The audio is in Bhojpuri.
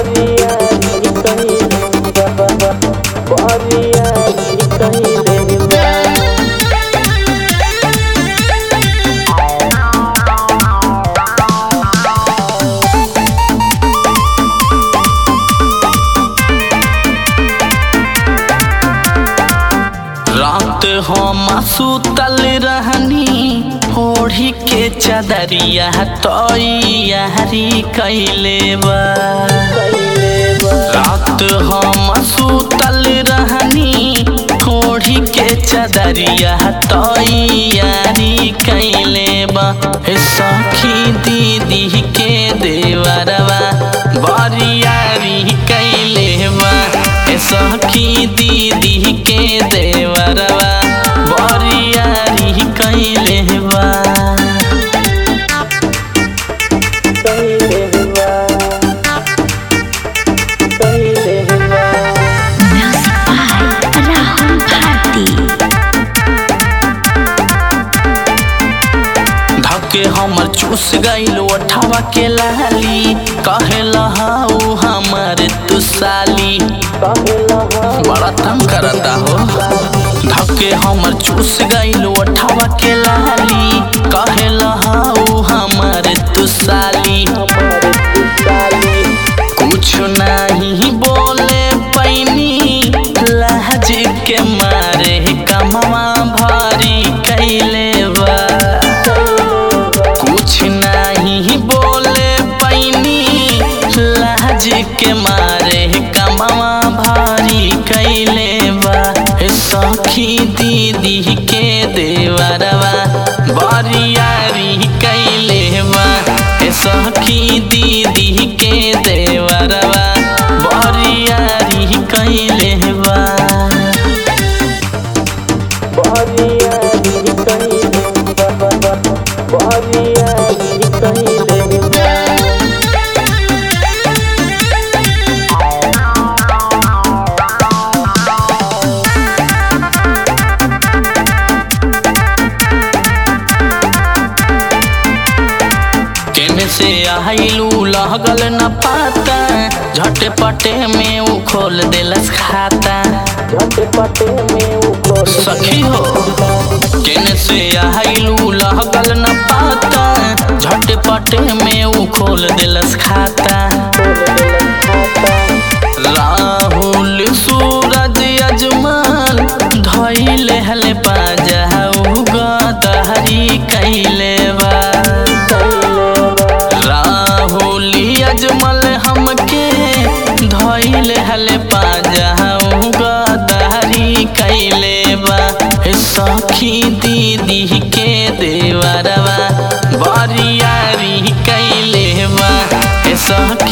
बरियारी कइले बा बरियारी कइले बा रात हम सुतल रहनी ओढ़ी के चदरिया तैयारी कैले बा रात हम सुतल रहनी ओढ़ी के चदरिया तैयारी कैले बा हे सखी दीदी के देवरवा बरियारी कैले बा हे सखी दीदी के देवरवा बरियारी कैले बा कइले बा कइले बा Music by Rahul Bharti. धके हमर चूस गइल ओठवा के लाली कहे लहाऊ हमर तू साली कहेला हम बड़ा तंग करता हो धके हमर चूस गइल ओठवा के लाली कहे लहाऊ हमर तू साली हमारे साली कुछ नहीं बोले पैनी लहज के मारे कमवा भारी कैले बा कुछ नहीं बोले पैनी लहज के मारे कमवा भारी कैले बा हे सखी दीदी के देवरवा बरियारी कैले बा हे सखी दीदी के देवरवा बरियारी कैले बा बरियारी कइले बा बरियारी कइले बा केने से आइलू लगल न पाता झटपटे में उ खोल देलस खाता झटपटे में ऊपर सखी हो केने से आइलू लगल न पाता झटपटे में उ खोल देलस खाता राहुल सूरज अजमान धैले हले पाजाऊ गदहरी कैले बा राहुल अजमल हमके धैले हले पाजाऊ गदहरी कैले बा हे सखी दीदी के देवरवा बरियारी कैले बा हे सखी